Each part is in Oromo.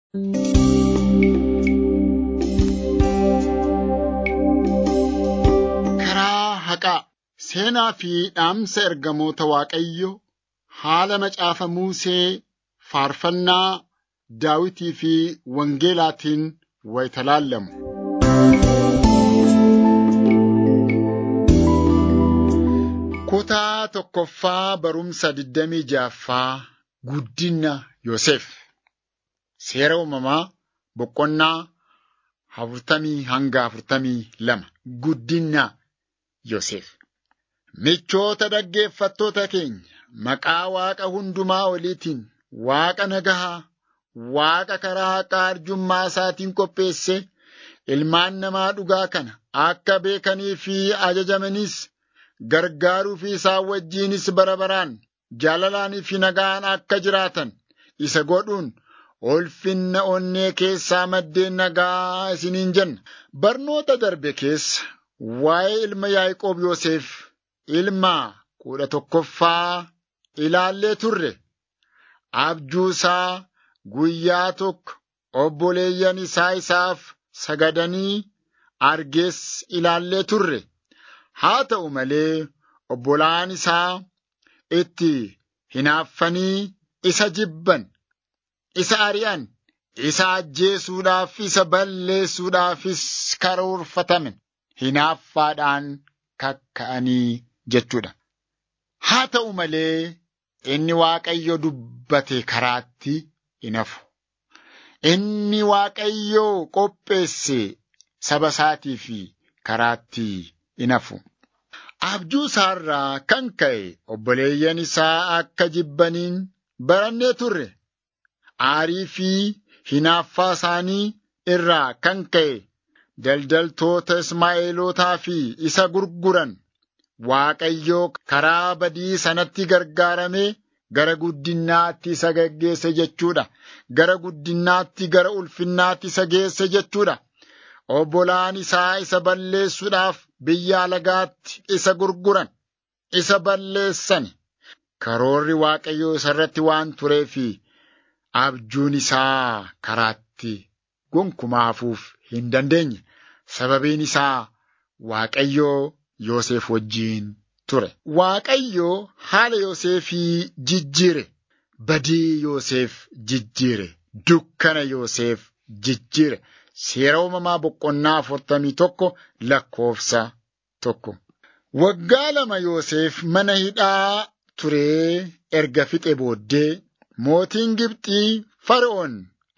Karaa haqaa seenaa fi dhaamsa ergamoota Waaqayyoo haala macaafa Musee faarfannaa Daawitii fi Wangeelaatiin wayita laallamu. Kutaa tokkoffaa barumsa digdamii ja'affaa guddina Yoosef. Seera uumamaa boqonnaa afurtamii hanga afurtamii lama guddina Yoosef. Michoota dhaggeeffattoota keenya maqaa Waaqa hundumaa oliitiin Waaqa nagahaa, Waaqa karaa haqaa arjummaa isaatiin qopheesse ilmaan namaa dhugaa kana akka beekanii fi ajajamanis gargaaruu fi isaan wajjinis bara baraan jaalalaanii fi nagaan akka jiraatan isa godhuun ulfinna onnee keessaa maddeen nagaa isiniin jenna. Barnoota darbe keessa waa'ee ilma Yaaqoob Yoosef ilma kudha tokkoffaa ilaallee turre. Abjuu isaa guyyaa tokko obboleeyyan isaa isaaf sagadanii argees ilaallee turre. Haa ta'u malee obbolaan isaa itti hinaaffanii isa jibban, isa ari'an, isa ajjeesuudhaaf, isa balleessuudhaafis karoorfataman hinaaffaadhaan kakka'anii jechuudha. Haa ta'u malee inni Waaqayyo dubbate karaatti hin hafu. Inni Waaqayyo qopheesse saba isaatii fi karaatti hin hafu. Abjuu isaarraa kan ka'e obboleeyyan isaa akka jibbaniin barannee turre. Aarii fi hinaaffaa isaanii irraa kan ka'e daldaltoota Ismaa'eelotaa fi isa gurguran Waaqayyoo karaa badii sanatti gargaaramee gara guddinaatti isa geggeesse jechuudha. Gara guddinaatti gara ulfinnaatti isa geesse jechuudha. Obbolaan isaa isa balleessuudhaaf biyya alagaatti isa gurguran, isa balleessan. Karoorri Waaqayyoo isarratti waan tureefi abjuun isaa karaatti gonkumaa hafuuf hin dandeenye. Sababiin isaa Waaqayyoo Yoosef wajjiin ture. Waaqayyoo haala Yoosefii jijjiire. Badii Yoosef jijjiire. Dukkana Yoosef jijjiire. Seera uumamaa boqonnaa afurtamii tokko lakkoofsa tokko. Waggaa lama Yoosef mana hidhaa turee erga fixe booddee mootiin Gibxii Fara'oon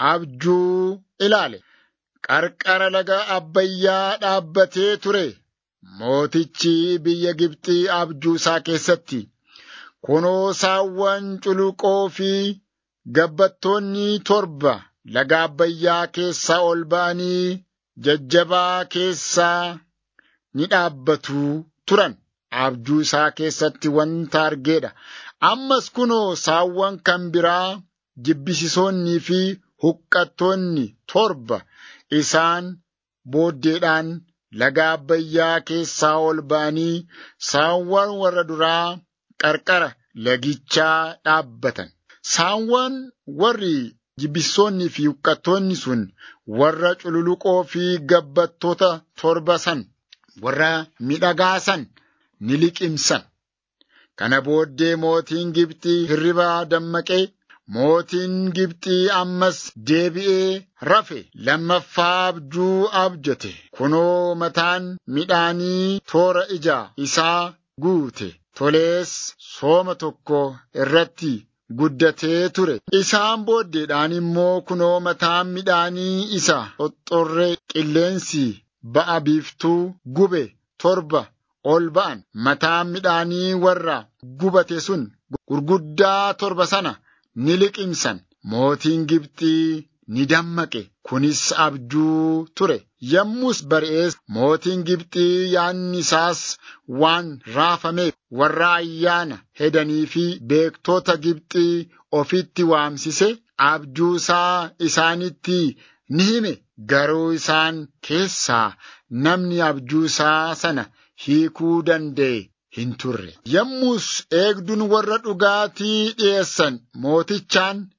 abjuu ilaale. Qarqara laga Abbayyaa dhaabbatee ture. Mootichi biyya Gibxii abjuu isaa keessatti kunoo saawwan culuqoo fi gabbattoonni torba laga Abbayyaa keessaa ol ba'anii jajjabaa keessaa ni dhaabbatu turan. Abjuu isaa keessatti wanta argeedha. Ammas kunoo saawwan kan biraa jibbisiisoonnii fi huqqattoonni torba isaan booddeedhaan laga Abbayyaa keessaa ol ba'anii saawwan warra duraa qarqara lagichaa dhaabbatan. Saawwan warri jibbisiisoonnii fi huqqattoonni sun warra cululuqoo fi gabbattoota torba san warra midhagaa san ni liqimsan. Kana booddee mootiin Gibxii hirribaa dammaqee mootiin Gibxii ammas deebi'ee rafe lammaffaa abjuu abjate. Kunoo mataan midhaanii toora ija isaa guute. Tolees sooma tokko irratti guddatee ture. Isaan booddeedhaan immoo kunoo mataan midhaanii isa xoxxorree qilleensi ba'a biiftuu gube torba ol ba'an. Mataan midhaanii warra gubate sun gurguddaa torba sana ni liqimsan. Mootiin Gibxii ni dammaqe. Kunis abjuu ture. Yommus bari'ees mootiin Gibxii yaanni isaas waan raafameef warra ayyaana hedanii fi beektota Gibxii ofitti waamsise abjuu isaa isaanitti ni hime. Garuu isaan keessaa namni abjuu isaa sana hiikuu danda'e hin turre. Yommus eegduun warra dhugaatii dhi'eessan mootichaan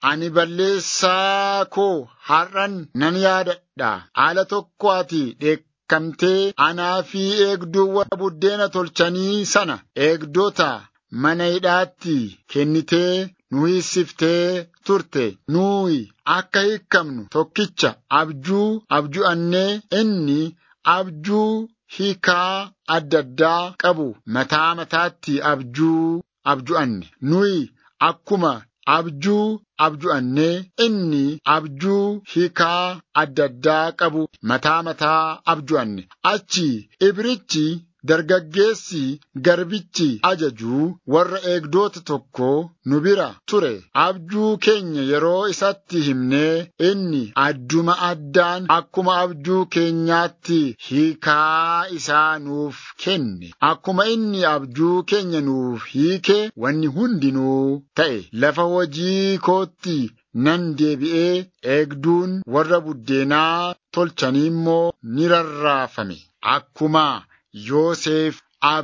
ani balleessaa koo har'an nan yaadadha. Haala tokko ati dheekkamtee anaa fi eegduu warra buddeena tolchanii sana eegdota mana hidhaatti kennitee nu hiisiftee turte. Nuyi akka hiikamnu tokkicha abjuu abju'annee inni abjuu hiikaa adda addaa qabu mataa mataatti abjuu abju'anne. Nuyi akkuma abjuu abju'annee inni abjuu hiikaa adda addaa qabu mataa mataa abju'anne. Achi ibrichi dargaggeessi garbichi ajajuu warra eegdota tokko nu bira ture. Abjuu keenya yeroo isatti himnee inni adduma addaan akkuma abjuu keenyaatti hiikaa isaa nuuf kenne. Akkuma inni abjuu keenya nuuf hiike wanni hundinuu ta'e. Lafa hojii kootti nan deebi'ee eegduun warra buddeenaa tolchanii immoo ni rarraafame. Akkuma Yoosef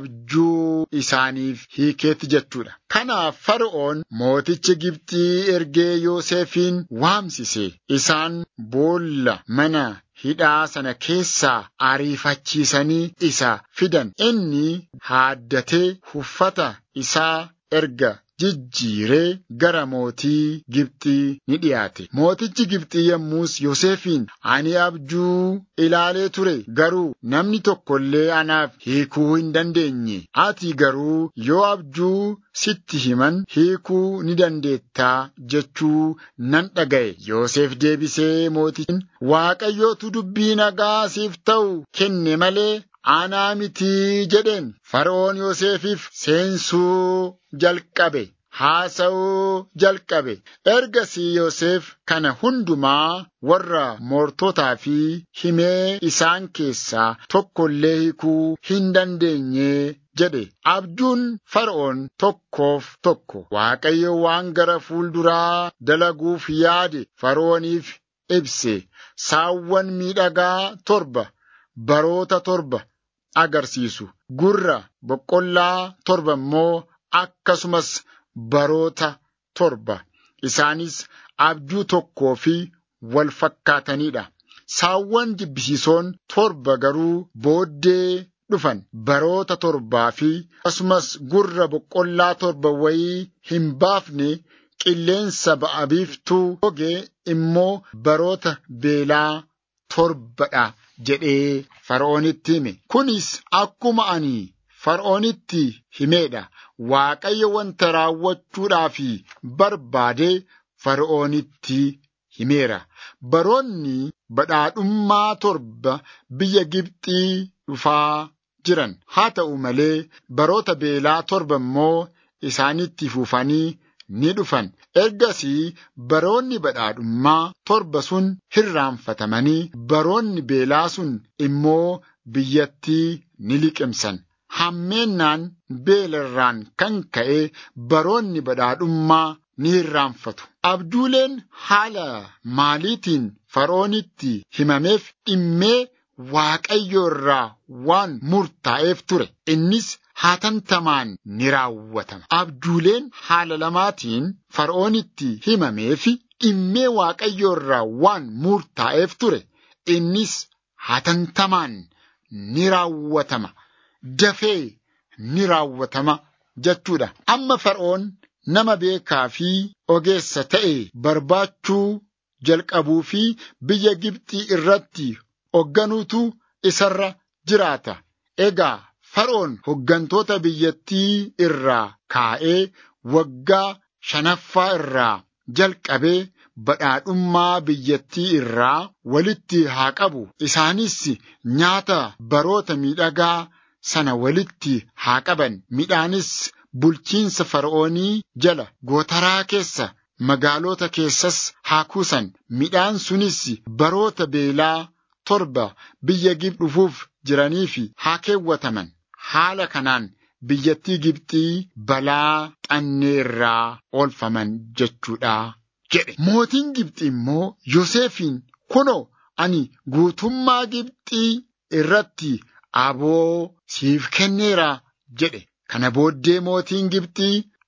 abjuu isaaniif hiikeetti jechuudha. Kanaaf Fara'oon mootichi Gibxii ergee Yoosefin waamsise. Isaan boolla mana hidhaa sana keessaa ariifachiisanii isa fidan. Inni haaddatee uffata isaa erga jijjiiree gara mootii Gibxii ni dhiyaate. Mootichi Gibxii yommus Yoosefiin ani abjuu ilaalee ture garuu namni tokko illee anaaf hiikuu hin dandeenye. Ati garuu yoo abjuu sitti himan hiikuu ni dandeettaa jechuu nan dhaga'e. Yoosef deebisee mootichaan Waaqayyootu dubbii nagaa siif ta'u kenne malee anaa mitii jedheen. Fara'oon Yoosefiif seensuu jalqabe. Haasa'uu jalqabe. Ergasii Yoosef kana hundumaa warra moortotaa fi himee isaan keessaa tokko illee hiikuu hin dandeenye jedhe. Abjuun Fara'oon tokkoof tokko Waaqayyo waan gara fuulduraa dalaguuf yaade Fara'ooniif ibse. Saawwan miidhagaa torba baroota torba agarsiisu. Gurra boqqollaa torba immoo akkasumas baroota torba isaanis abjuu tokkoo fi wal fakkaataniidha. Saawwan jibbisiisoon torba garuu booddee dhufan baroota torbaa fi akkasumas gurra boqqollaa torba wayii hin baafne qilleensa ba'a biiftuu goge immoo baroota beelaa torbadha jedhee Fara'oonitti hime. Kunis akkuma ani Fara'oonitti himeedha. Waaqayyo wanta raawwachuudhaaf barbaade Fara'oonitti himeera. Baroonni badhaadhummaa torba biyya Gibxii dhufaa jiran. Haa ta'u malee baroota beelaa torba immoo isaanitti fufanii ni dhufan. Ergasii baroonni badhaadhummaa torba sun hirraanfatamanii baroonni beelaa sun immoo biyyattii ni liqimsan. Hammeennaan beelarraan kan ka'e baroonni badhaadhummaa ni hirraanfatu. Abjuuleen haala maaliitiin Fara'oonitti himameef dhimmee Waaqayyo irraa waan murtaa'eef ture. Innis haatantamaan ni raawwatama. Abjuuleen haala lamaatiin Fara'oonitti himameef dhimmee Waaqayyo irraa waan murtaa'eef ture. Innis haatantamaan ni raawwatama. Dafee ni raawwatama jechuudha. Amma Fara'oon nama beekaa fi ogeessa ta'e barbaachuu jalqabuu fi biyya Gibxii irratti hoogganuutu isarra jiraata. Egaa Fara'oon hooggantoota biyyattii irraa kaa'ee waggaa shanaffaa irraa jalqabee badhaadhummaa biyyattii irraa walitti haa qabu. Isaanis nyaata baroota miidhagaa sana walitti haa qaban. Midhaanis bulchiinsa Fara'oonii jala gootaraa keessa magaalota keessas haa kuusan. Midhaan sunis baroota beelaa torba biyya Gibxi dhufuuf jiraniif haa keewwataman. Haala kanaan biyyattii Gibxii balaa xannee irraa oolfaman jechuudha jedhe. Mootiin Gibxi immoo Yoosefiin kunoo ani guutummaa Gibxii irratti aboo siif kenneera jedhe. Kana booddee mootiin Gibxii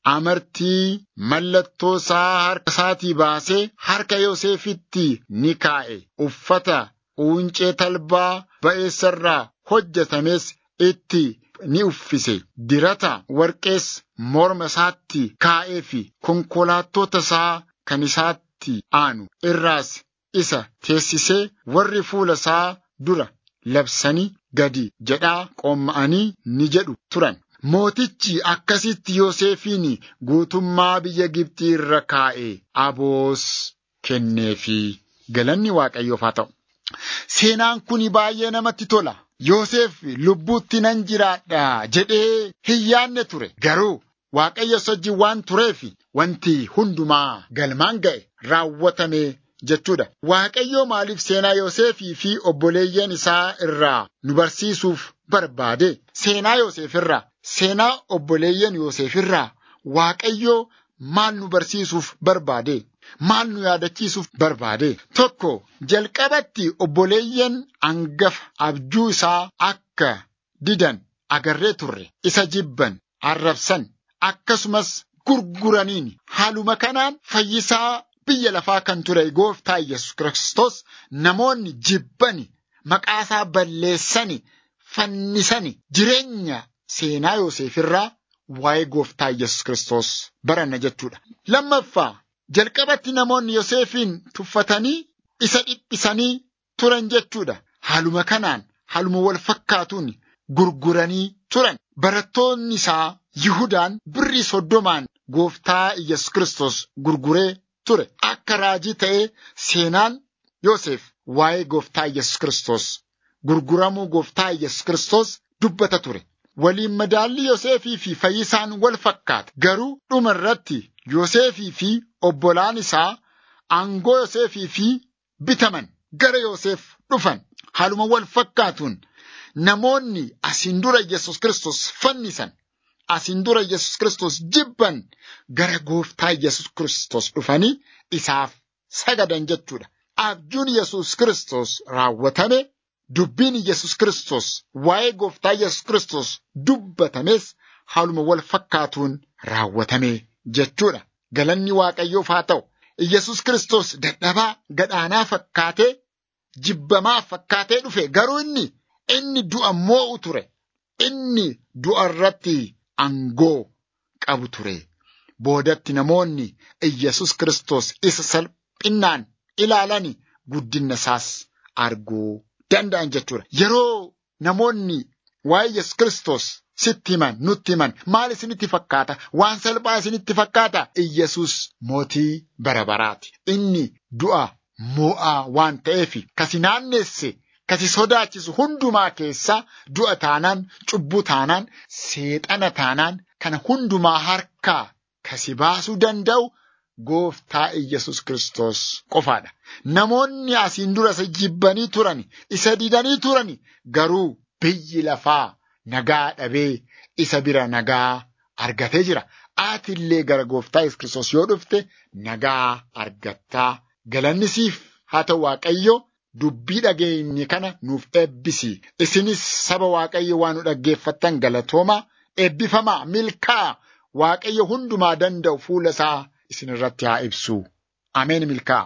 amartii mallattoo isaa harka isaatii baasee harka Yoosefitti ni kaa'e. Uffata uuncee talbaa ba'eessarraa hojjetames itti ni uffise. Dirata warqees morma isaatti kaa'ee fi konkolaattota isaa kan isaatti aanu irraas isa teessisee warri fuula isaa dura labsanii gadi jedhaa qoomma'anii ni jedhu turan. Mootichi akkasitti Yoosefiin guutummaa biyya Gibxii irra kaa'e aboos kenneefi galanni Waaqayyoof haa ta'u. Seenaan kun baay'ee namatti tola. Yoosef lubbuutti nan jiraadha jedhee hin yaadne ture. Garuu Waaqayyo wajjin waan tureef wanti hundumaa galmaan ga'e raawwatame jechuudha. Waaqayyo maaliif seenaa Yoosefii fi obboleeyyan isaa irraa nu barsiisuuf barbaade? Seenaa Yoosef irraa, seenaa obboleeyyan Yoosef irraa Waaqayyo maal nu barsiisuuf barbaade? Maal nu yaadachiisuuf barbaade? Tokko jalqabatti obboleeyyan hangafa abjuu isaa akka didan agarree turre isa jibban arrabsan akkasumas gurguraniin haaluma kanaan fayyisaa biyya lafaa kan ture gooftaa Yesus Kiristoos namoonni jibbani maqaasaa balleessani fannisani jireenya seenaa Yoosef irraa waa'ee gooftaa Yesus Kiristoos baranna jechuudha. Lammaffaa jalqabatti namoonni Yoosefiin tuffatanii isa dhiphisanii turan jechuudha. Haaluma kanaan haaluma wal fakkaatuun gurguranii turan. Barattoonni isaa Yihudaan birrii soddomaan gooftaa Yesus Kiristoos gurguree ture. Akka raajii ta'ee seenaan Yoosef waa'ee gooftaa Yesus Kiristoos gurguramuu gooftaa Yesus Kiristoos dubbata ture. Waliin madaalli Yoosefii fi fayyisaan wal fakkaata. Garuu dhuma irratti Yoosefii fi obbolaan isaa aangoo Yoosefii fi bitaman gara Yoosef dhufan. Haaluma wal fakkaatuun namoonni asiin dura Yesus Kiristoos fannisan. Asiin dura Yesus Kiristoos jibban gara gooftaa Yesus Kiristoos dhufanii isaaf sagadan jechuudha. Abjuun Yesus Kiristoos raawwatame dubbiin Yesus Kiristoos waa'ee gooftaa Yesus Kiristoos dubbatames haaluma wal fakkaatuun raawwatame jechuudha. Galanni Waaqayyoof haa ta'u. Yesus Kiristoos dadhabaa gadhaanaa fakkaatee jibbamaa fakkaatee dhufe garuu inni inni du'a moo'u ture. Inni du'a irratti aangoo qabu ture. Boodatti namoonni Iyyasuus Kiristoos isa salphinnaan ilaalani guddinna isaas arguu danda'an jechuudha. Yeroo namoonni waa'ee Yesuus Kiristoos sitti himan nutti himan maal isinitti fakkaata? Waan salphaa isinitti fakkaata? Iyyasuus mootii bara baraati. Inni du'a moo'aa waan ta'eef kasi naanneesse kasi sodaachisu hundumaa keessaa du'a taanaan cubbuu taanaan seexana taanaan kana hundumaa harkaa kasi baasuu danda'u gooftaa Iyyasuus Kiristoos qofaadha. Namoonni asiin dura isa jibbanii turan, isa didanii turan garuu biyyi lafaa nagaa dhabee isa bira nagaa argatee jira. Ati illee gara gooftaa Yesuus Kiristoos yoo dhufte nagaa argattaa. Galanni siif haa ta'u Waaqayyo dubbii dhageenye kana nuuf eebbisi. Isinis saba Waaqayyo waan nu dhaggeeffattan galatooma eebbifamaa milkaa Waaqayyo hundumaa danda'u fuula isaa isin irratti haa ibsu. Ameen milkaa.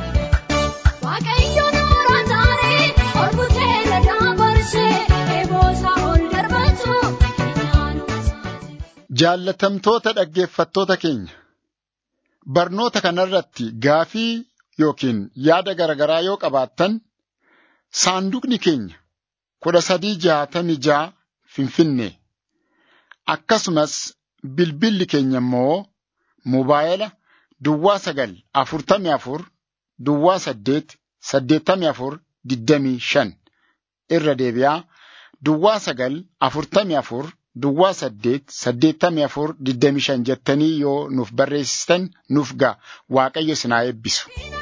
Waaqayyo noora taaree orbutee ladaa barshee eeboosaa ol darbatu Jaallatamtoota dhaggeeffattoota keenya barnoota kanarratti gaafii yookiin yaada garaagaraa yoo qabaattan saanduqni keenya kudha sadii jaatamii jaa finfinnee akkasumas bilbilli keenya immoo mobaayila duwwaa sagal afurtamii afur duwwaa saddeet saddeettamii afur digdamii shan irra deebi'aa duwwaa sagal afurtamii afur duwwaa saddeet saddeettamii afur digdamii shan jettanii yoo nuuf barreessitan nuuf ga'a waaqayyo isin haa eebbisu.